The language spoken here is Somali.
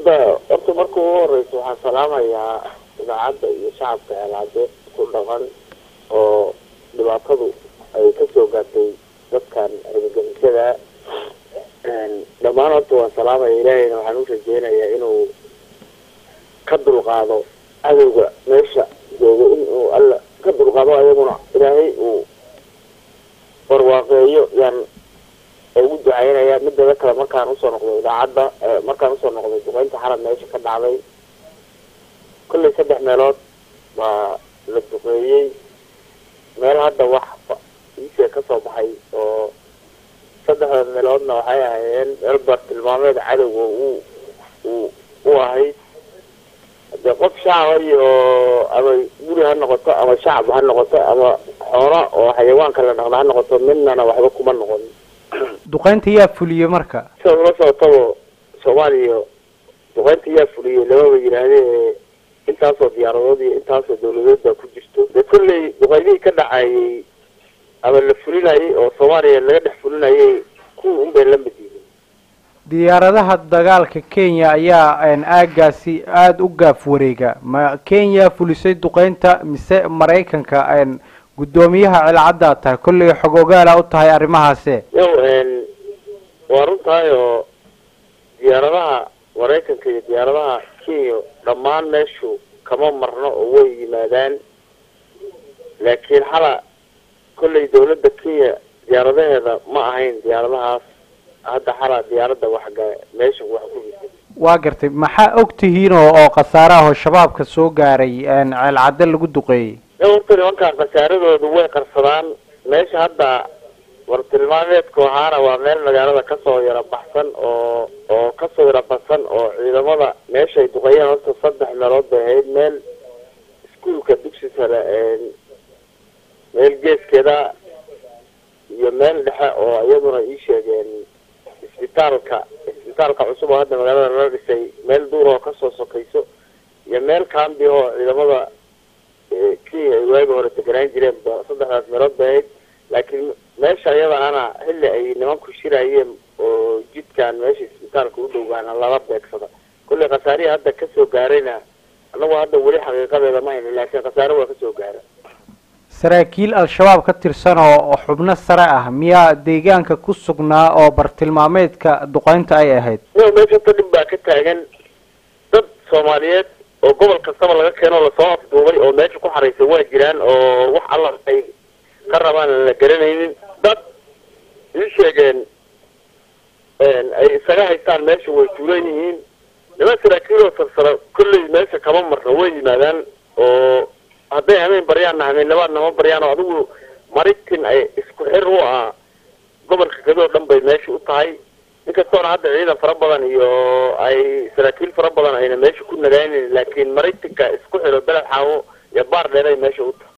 hadda horta marka ugu horeysa waxaan salaamayaa idaacadda iyo shacabka ceelaade ku dhaqan oo dhibaatadu ay kasoo gaartay dadkan argagixisada dhammaan horta waan salaamaya ilaahayna waxaan u rajeynayaa inuu ka dulqaado cadowga meesha jooga inuu alla ka dulqaado ayaguna ilaahay uu barwaaqeeyo yaan ugu ducaynaya midada kale markaan usoo noqday idaacadda markaan usoo noqday duqeynta xarab meesha ka dhacday kollay saddex meelood baa la duqeeyey meel hadda wax iisee kasoo baxay oo saddexda meeloodna waxay ahaayeen meel bartilmaameed cadowga uu uu u ahayd dee qof shacaba iyo ama guri ha noqoto ama shacab ha noqoto ama xoolo oo xayawaanka la dhaqda ha noqoto midnana waxba kuma noqon duqeynta yaa fuliyey marka sida ula socotaba soomaaliya duqeynta yaa fuliyey lamaba yidhaahdee intaasoo diyaaradood iyo intaasoo dawladood baa ku jirto dee kolley duqeynihii ka dhacayay ama la fulinayay oo soomaaliya laga dhex fulinayay kuwa unbay la mid yihiin diyaaradaha dagaalka kenya ayaa aagaasi aada u gaaf wareega ma kenya fulisay duqeynta mise maraykanka guddoomiyaha cilcaddaa tahay kollay xog ogaala u tahay arrimahaase yow waa runtahay oo diyaaradaha maraykanka iyo diyaaradaha kenya dhammaan meeshu kama marno oo way yimaadaan laakiin xala kollay dawladda kenya diyaaradaheeda ma ahayn diyaaradahaas hadda xala diyaaradda waxga meesha wax ku jirta waa gartay maxaa og tihiin oo oo khasaare ah oo shabaabka soo gaaray ceelcadde lagu duqeeyey horta nimankaan khasaaradoodu way qarsadaan meesha hadda bartilmaameedku ahaana waa meel magaalada kasoo yara baxsan oo oo kasoo yara baxsan oo ciidamada meeshaay duqeeyeen horta saddex meelood bay ahayd meel iskuolka dugsi sare meel geeskeeda iyo meel dhexe oo iyaduna ii sheegeen isbitaalka isbitaalka cusub oo hadda magaalada lala dhisay meel duur oo kasoo sokayso iyo meel kambi oo ciidamada kenya ay waagi hore deganaan jireen ba saddexdaas meelood bay ahayd laakiin meesha iyada ana xilli ay nimanku shirayeen oo jidkan meesha isbitaalka u dhowgaana lala beegsada kollay khasaarihii hadda kasoo gaarayna anagu hadda weli xaqiiqadeeda ma hayno laakiin khasaare waa kasoo gaara saraakiil al-shabaab ka tirsan oo xubno sare ah miyaa deegaanka ku sugnaa oo bartilmaameedka duqeynta ay ahayd yo meesha ta dhib baa ka taagan dad soomaaliyeed oo gobol kastaba laga keeno lasoo afduubay oo meesha ku xaraysan waa jiraan oo wax alla ay ka rabaan aan la garanaynin dad ii sheegeen ay isaga haystaan meesha way tuulan yihiin niman saraakiiloo sarsara kolley meesha kama marno way yimaadaan oo hadday hameen baryaanna hameennabaadna ma baryaan oo adigu maritin ay isku xir u ah gobolka kadoo dhan bay meesha u tahay inkastoona hadda ciidan fara badan iyo ay saraakiil fara badan ayna meesha ku nagaanin laakiin maritinka isku xiro beled xaawo iyo baar dheeray meesha u tahay